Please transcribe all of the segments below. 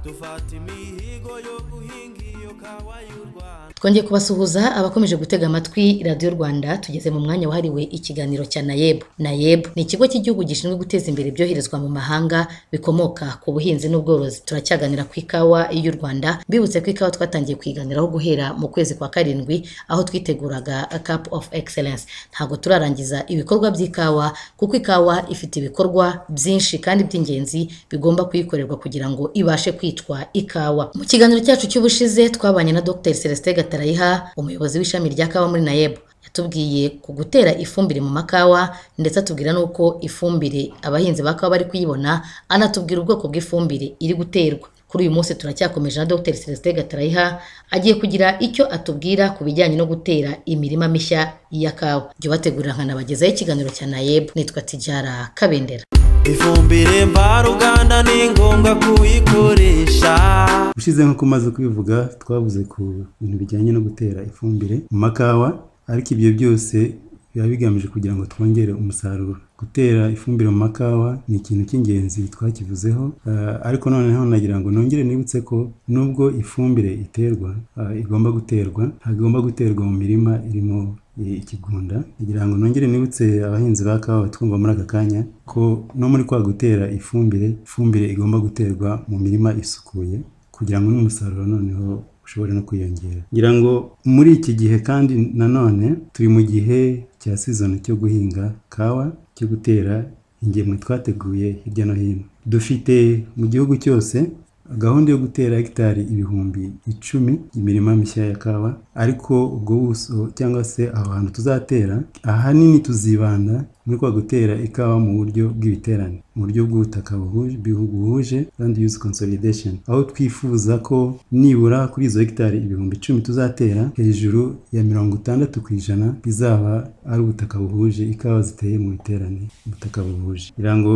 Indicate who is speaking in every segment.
Speaker 1: dufata imihigo yo guhinga iyo kawa y'u Rwanda
Speaker 2: twongeye kubasuhuza abakomeje gutega amatwi radiyo rwanda tugeze mu mwanya wahariwe ikiganiro cya nayebu nayebu ni ikigo cy'igihugu gishinzwe guteza imbere ibyoherezwa mu mahanga bikomoka ku buhinzi n'ubworozi turacyaganira ku ikawa y'u rwanda mbibutse ko ikawa twatangiye kuyiganiraho guhera mu kwezi kwa karindwi aho twiteguraga cup of excellence ntabwo turarangiza ibikorwa by'ikawa kuko ikawa ifite ibikorwa byinshi kandi by'ingenzi bigomba kuyikorerwa kugira ngo ibashe kwitwa ikawa mu kiganiro cyacu cy'ubushize twabanye na dr celestin gatarayiha umuyobozi w'ishami rya kawa muri nayebu yatubwiye ku gutera ifumbire mu makawa ndetse atubwira n'uko ifumbire abahinzi ba kawa bari kuyibona anatubwira ubwoko bw'ifumbire iri guterwa kuri uyu munsi turacyakomeje na dr celestin gatarayiha agiye kugira icyo atubwira ku bijyanye no gutera imirima mishya ya kawa jya ubategurira nkanabagezaho ikiganiro cya nayebu nitwa tijara kabendera
Speaker 1: ifumbire mvaruganda ni ngombwa kuyikoresha
Speaker 3: ushize nko kumaze kubivuga twavuze ku bintu bijyanye no gutera ifumbire mu makawa ariko ibyo byose biba bigamije kugira ngo twongere umusaruro gutera ifumbire mu makawa ni ikintu cy'ingenzi twakivuzeho eh, ariko noneho nagira ngo nongere nibutse ko nubwo ifumbire iterwa eh, igomba guterwa ntabwo igomba guterwa mu mirima irimo eh, ikigunda kugira ngo nongere nibutse abahinzi ba kawa batwumva muri aka kanya ko no muri kwa gutera ifumbire ifumbire igomba guterwa mu mirima isukuye kugira ngo n'umusaruro noneho ushobore no kwiyongera ngira ngo muri iki gihe kandi nanone turi mu gihe cya sizoni cyo guhinga kawa cyo gutera ingemwe twateguye hirya no hino dufite mu gihugu cyose gahunda yo gutera hegitari ibihumbi icumi imirima mishya ya kawa ariko ubwo buso cyangwa se aho hantu tuzatera ahanini tuzibanda muri kwa gutera ikawa mu buryo bw'ibiterane mu buryo bw'ubutaka buhuje bihu- buhuje land use consolidation aho twifuza ko nibura kuri izo hegitari ibihumbi icumi tuzatera hejuru ya mirongo itandatu ku ijana bizaba ari ubutaka buhuje ikawa ziteye mu biterane ubutaka buhuje kugira ngo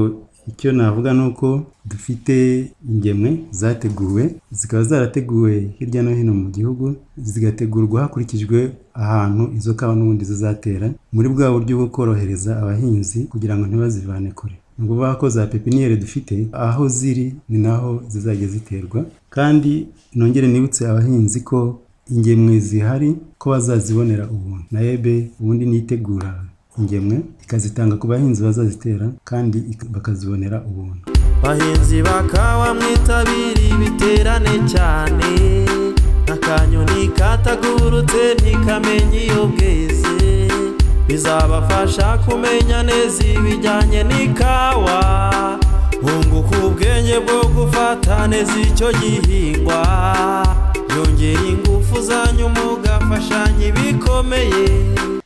Speaker 3: icyo navuga ni uko dufite ingemwe zateguwe zikaba zarateguwe hirya no hino mu gihugu zigategurwa hakurikijwe ahantu izo kawa n'ubundi zizatera muri bwa buryo bwo korohereza abahinzi kugira ngo ntibazivane kure ni ukuvuga ko za pepiniyeri dufite aho ziri ni naho zizajya ziterwa kandi nongere nibutse abahinzi ko ingemwe zihari ko bazazibonera ubuntu nayebe ubundi nitegura ingemwe ikazitanga ku bahinzi bazazitera kandi ik- bakazibonera ubuntu
Speaker 1: bahinzi bakawa mwitabire ibiterane cyane akanyoni katagurutse ntikamenya iyo bweze bizabafasha kumenya neza ibijyanye n'ikawa hunguka ubwenge bwo gufata neza icyo gihingwa yongera ingufu zanyu mugafashanya ibikomeye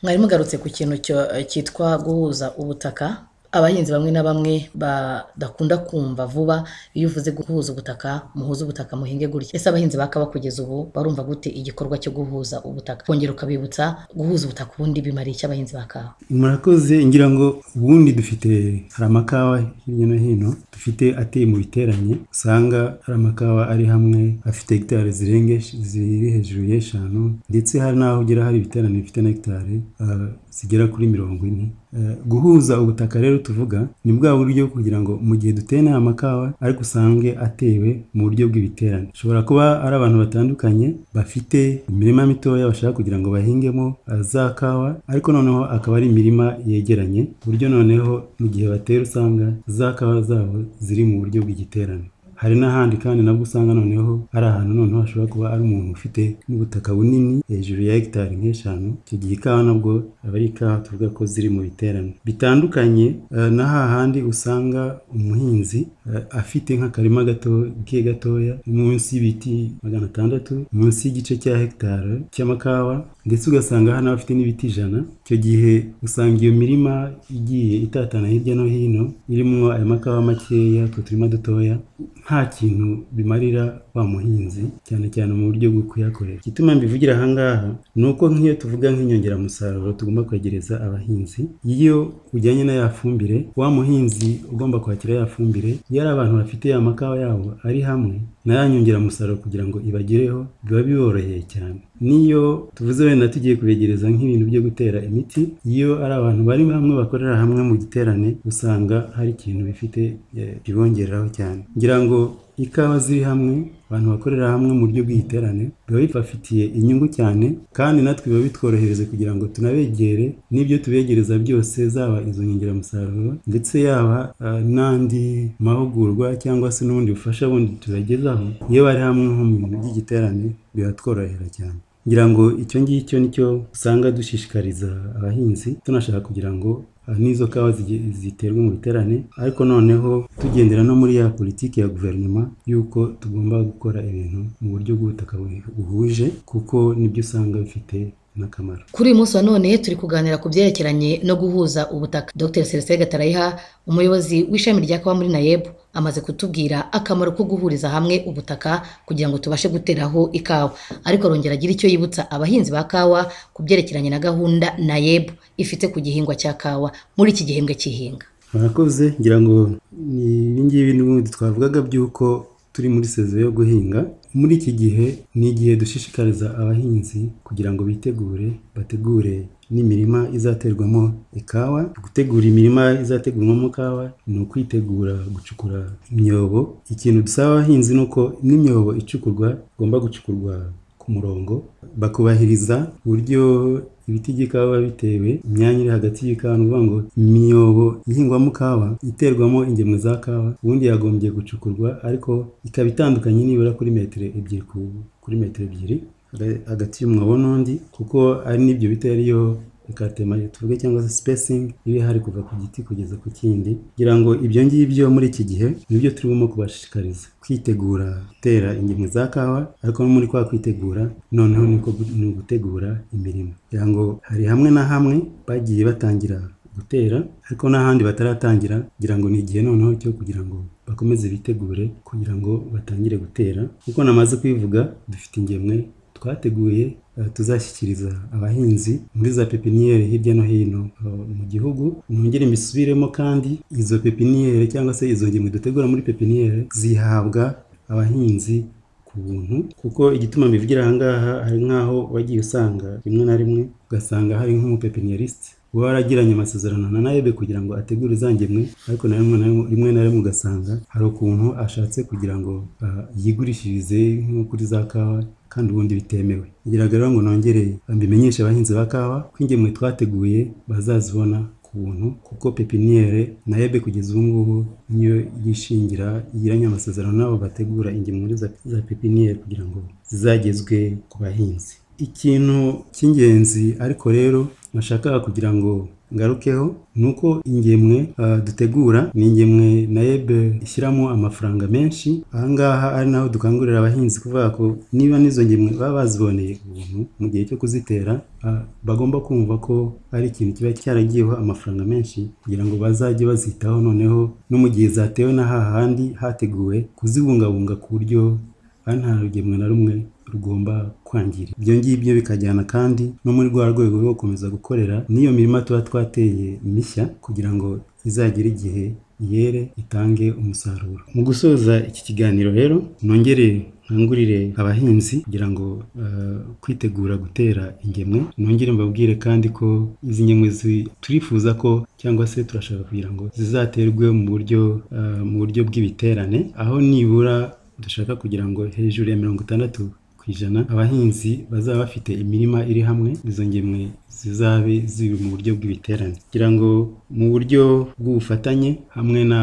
Speaker 2: mwari mugarutse ku kintu cyo- cyitwa guhuza ubutaka abahinzi bamwe na bamwe badakunda kumva vuba iyo uvuze guhuza ubutaka muhuze ubutaka muhinge gutya ese abahinzi ba kawa kugeza ubu barumva gute igikorwa cyo guhuza ubutaka kongera ukabibutsa guhuza ubutaka ubundi bimariye iki abahinzi ba kawa
Speaker 3: murakoze ngira ngo ubundi dufite hari amakawa hirya no hino dufite ateye mu biteranye usanga hari amakawa ari hamwe afite hegitari zirenga esh- ziri hejuru y'eshanu ndetse hari n'aho ugera hari ibiterane bifite na hegitari ah, zigera kuri mirongo ine Eh, guhuza ubutaka rero tuvuga ni bwa buryo kugira ngo mu gihe duteye n'aya makawa ariko usange atewe mu buryo bw'ibiterane ushobora kuba ari abantu batandukanye bafite imirima mitoya bashaka kugira ngo bahingemo eh, za kawa ariko noneho akaba ari imirima yegeranye ku buryo noneho mu gihe batera usanga za kawa zabo ziri mu buryo bw'igiterane hari n'ahandi kandi nabwo usanga noneho ari ahantu noneho hashobora kuba ari umuntu ufite n'ubutaka bunini hejuru ya hegitari nk'eshanu icyo gihe ikawa nabwo aba ari ikawa tuvuga ko ziri mu biterane bitandukanye eh, na hahandi usanga umuhinzi eh, afite nk'akarima gato ke gatoya munsi y'ibiti magana atandatu munsi y'igice cya hegitari cy'amakawa ndetse ugasanga hano bafite n'ibiti ijana icyo gihe usanga iyo mirima igiye itatana hirya no hino irimo ayo makawa makeya utwo turima dutoya nta kintu bimarira wa muhinzi cyane cyane mu buryo bwo kuyakorera igituma mbivugira ahangaha ni uko nk'iyo tuvuga nk'inyongeramusaruro tugomba kwegereza abahinzi iyo ujyanye na ya fumbire wa muhinzi ugomba kwakira ya fumbire iyo ari abantu bafite ya makawa yabo ari hamwe na ya nyongeramusaruro kugira ngo ibagereho biba biboroheye cyane niyo tuvuze wenda tugiye kubegereza nk'ibintu byo gutera imiti iyo ari abantu bari hamwe bakorera hamwe mu giterane usanga hari ikintu bifite eh, bibongeraho cyane ngira ngo ikawa ziri hamwe abantu bakorera hamwe mu buryo bw'igiterane biba bibafitiye inyungu cyane kandi natwe biba bitworohereza kugira ngo tunabegere n'ibyo tubegereza byose zaba izo nyongeramusaruro ndetse yaba ah, n'andi mahugurwa cyangwa se n'ubundi bufasha bundi tubagezaho iyo bari hamwe nko mu bintu by'igiterane biratworohera cyane ngira ngo icyo ngicyo nicyo usanga dushishikariza abahinzi tunashaka kugira ngo ah, n'izo kawa zige- ziterwe mu biterane ariko noneho tugendera no muri ya politiki ya guverinoma y'uko tugomba gukora ibintu mu buryo bw'ubutaka bu- buhuje kuko nibyo usanga bifite n'akamaro
Speaker 2: Kuri uyu munsi wa none turi kuganira ku byerekeranye no guhuza ubutaka. Dr Celestin Gatarayiha, umuyobozi w'ishami rya kawa muri NAEB, amaze kutubwira akamaro ko guhuriza hamwe ubutaka kugira ngo tubashe guteraho ikawa. Ariko arongera agira icyo yibutsa abahinzi ba kawa ku byerekeranye na gahunda NAEB ifite ku gihingwa cya kawa muri iki gihembwe cy'ihinga.
Speaker 3: murakoze ngira ngo ni ibingibi n'ubundi twavugaga by'uko turi muri sezo yo guhinga muri iki gihe ni igihe dushishikariza abahinzi kugira ngo bitegure bategure n'imirima izaterwamo ikawa gutegura imirima izategurwamo kawa ni ukwitegura gucukura imyobo ikintu dusaba abahinzi ni uko n'imyobo icukurwa igomba gucukurwa ku murongo bakubahiriza uburyo ibiti by'ikawa biba bitewe imyanya iri hagati y'ikawa ni ukuvuga ngo imyobo ihingwamo kawa iterwamo ingemwe za kawa ubundi yagombye gucukurwa ariko ikaba itandukanye nibura kuri metero ebyiri ku- kuri metero ebyiri haga- hagati y'umwobo n'undi kuko ari n'ibyo biti ariyo ikatema tuvuge cyangwa se spacing iba ihari kuva ku giti kugeza ku kindi kugira ngo ibyo ngibyo muri iki gihe nibyo turimo kubashishikariza kwitegura gutera ingemwe za kawa ariko no muri kwa kwitegura noneho niko gu- ni ugutegura imirimo kugira ngo hari hamwe na hamwe bagiye batangira gutera ariko n'ahandi bataratangira kugira ngo ni igihe noneho cyo kugira ngo bakomeze bitegure kugira ngo batangire gutera kuko namaze kwivuga dufite ingemwe twateguye eh, tuzashyikiriza abahinzi muri za pepiniyeri hirya no hino eh, mu gihugu mwongere mbisubiremo kandi izo pepiniyeri cyangwa se izo ngemwe dutegura muri pepiniyeri zihabwa abahinzi ku buntu kuko igituma mbivugira aha ngaha hari nk'aho wagiye usanga rimwe na rimwe ugasanga hari nk'umupepinierisite uba waragiranye amasezerano na naebe kugira ngo ategure za ngemwe ariko na rimwe na rimwe rimwe na rimwe ugasanga hari ukuntu ashatse kugira ngo ah, yigurishirize nko kuri za kawa kandi ubundi bitemewe biragaragara ngo nongere mbimenyeshe abahinzi ba kawa ko ingemwe twateguye bazazibona ku buntu kuko pepiniyere na ebe kugeza ubu ngubu niyo yishingira igiranye amasezerano n'abo bategura ingemwe za, za pepiniyeri kugira ngo zizagezwe ku bahinzi ikintu cy'ingenzi ariko rero nashakaga kugira ngo ngarukeho ni uko ingemwe ah, dutegura ni ingemwe na ebe ishyiramo amafaranga menshi aha ngaha ari naho dukangurira abahinzi kuvuga ko niba n'izo ngemwe baba baziboneye ubuntu mu gihe cyo kuzitera ah, bagomba kumva ko ari ikintu kiba cyaragiyeho amafaranga menshi kugira ngo bazajye bazitaho noneho no mu gihe zatewe na hahandi hateguwe kuzibungabunga ku buryo aha nta rugemwe na rumwe rugomba kwangira ibyo ngibyo bikajyana kandi no muri rwa rwego rwo gukomeza gukorera n'iyo mirima tuba twateye mishya kugira ngo izagere igihe yere itange umusaruro mu gusoza iki kiganiro rero nongere nkangurire abahinzi kugira ngo eh, kwitegura gutera ingemwe nongere mbabwire kandi ko izi ngemwe zi- turifuza ko cyangwa se turashaka kugira ngo zizaterwe mu buryo eh, mu buryo bw'ibiterane aho nibura dushaka kugira ngo hejuru ya mirongo itandatu ku ijana abahinzi bazaba bafite imirima iri hamwe izo ngemwe zizabe ziri mu buryo bw'ibiterane kugira ngo mu buryo bw'ubufatanye hamwe na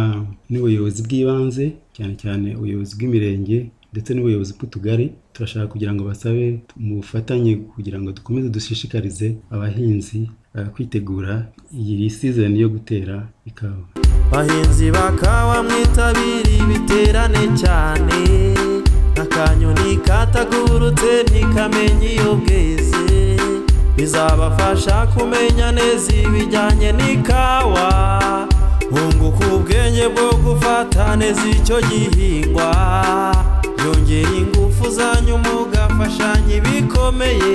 Speaker 3: n'ubuyobozi bw'ibanze cyane cyane ubuyobozi bw'imirenge ndetse n'ubuyobozi bw'utugari turashaka kugira ngo basabe mu bufatanye kugira ngo dukomeze dushishikarize abahinzi eh, kwitegura iyi season yo gutera ikawa
Speaker 1: bahinzi bakawa mwitabire ibiterane cyane akanyoni katagurutse ntikamenya iyo bweze bizabafasha kumenya neza ibijyanye n'ikawa hunguka ubwenge bwo gufata neza icyo gihingwa yongera ingufu zanyu mugafashanya ibikomeye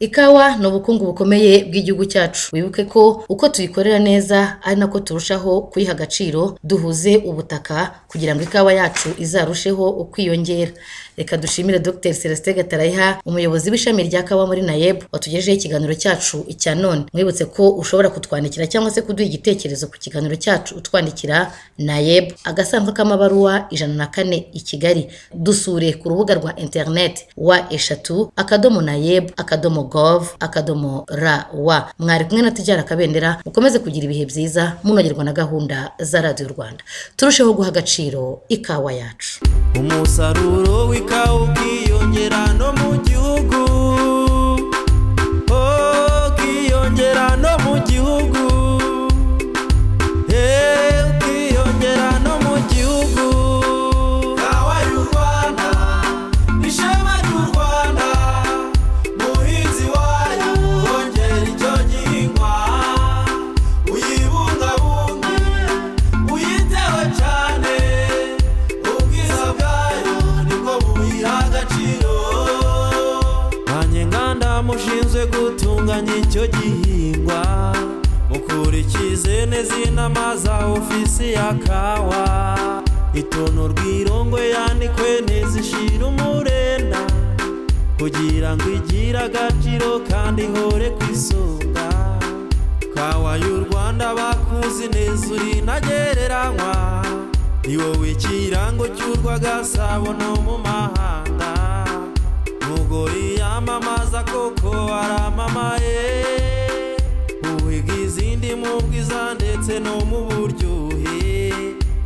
Speaker 2: Ikawa ni ubukungu bukomeye bw'igihugu cyacu wibuke ko uko tuyikorera neza ari nako turushaho kuyiha agaciro duhuze ubutaka kugira ngo ikawa yacu izarusheho ukwiyongera reka dushimire Dr Celestin Gatarayiha umuyobozi w'ishami rya kawa muri NAEB watugejeho ikiganiro cyacu icya none mwibutse ko ushobora kutwandikira cyangwa se kuduha igitekerezo ku kiganiro cyacu utwandikira NAEB agasanduku k'amabaruwa ijana na kane i Kigali dusure ku rubuga rwa internet wa eshatu akadomo NAEB akadomo gov akadomo rw mwari kumwe na tujyara akabendera mukomeze kugira ibihe byiza munogerwa na gahunda za radiyo rwanda turusheho guha agaciro ikawa yacu
Speaker 1: umusaruro w'ikawa ubwiyongera no mu gihugu Oh, ukiyongera no mu gihugu Eh, ukiyongera no mu gihugu kawa y'u rwanda ishema ry'u rwanda muhinzi wayo wongera icyo gihingwa uyibungabunge uyiteho cyane ubwiza bwayo nibwo buyiha agaciro banyenganda mushinzwe gutunganya icyo gihingwa mukurikize neza inama za ofisi ya kawa itono rw'irongo yanikwe neza ishira umurenda kugira ngo igire agaciro kandi ihore ku isonga kawa y'u rwanda bakuzi neza uri ntagereranywa ni wowe ikirango cy'urwa gasabo no mu mahanga umugore yamamaza koko aramamaye uhiga izindi mu bwiza ndetse no mu buryohe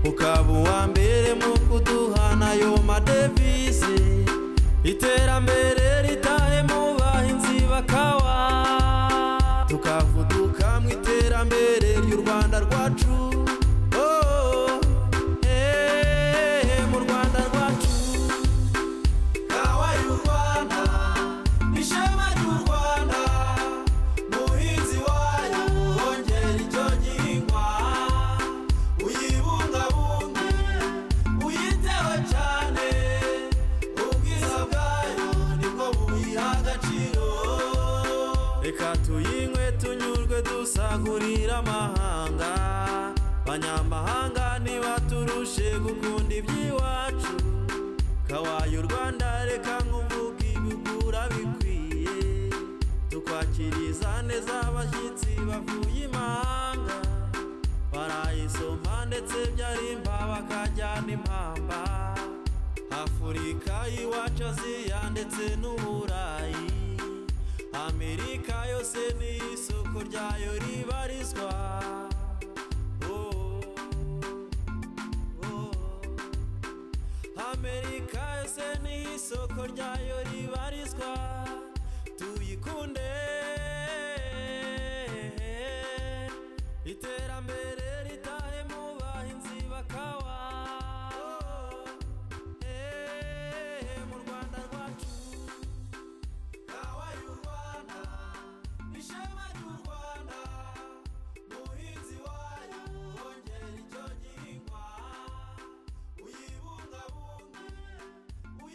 Speaker 1: ukaba uwa mbere mu kuduha nayo madevize iterambere ritahe mu bahinzi bakawa tukavuduka mu iterambere ry'u rwanda rwacu Oh, eh, mu rwanda rwacu kawa y'u rwanda ishema ry'u rwanda muhinzi wayo wongera icyo gihingwa uyibungabunge uyiteho cyane ubwiza bwayo nibwo buyiha agaciro reka tuyinywe tunyurwe dusagurira amahanga abanyamahanga ntibaturushe gukunda iby'iwacu kawaye u rwanda reka nk'uvuga ibigura bikwiye tukwakiriza neza abashyitsi bavuye imanga barayisoma ndetse byarimba bakajyana impamba afurika y'iwacu aziya ndetse n'uburayi amerika yose ni isoko ryayo ribarizwa Oh, oh. amerika yose ni isoko ryayo ribarizwa tuyikunde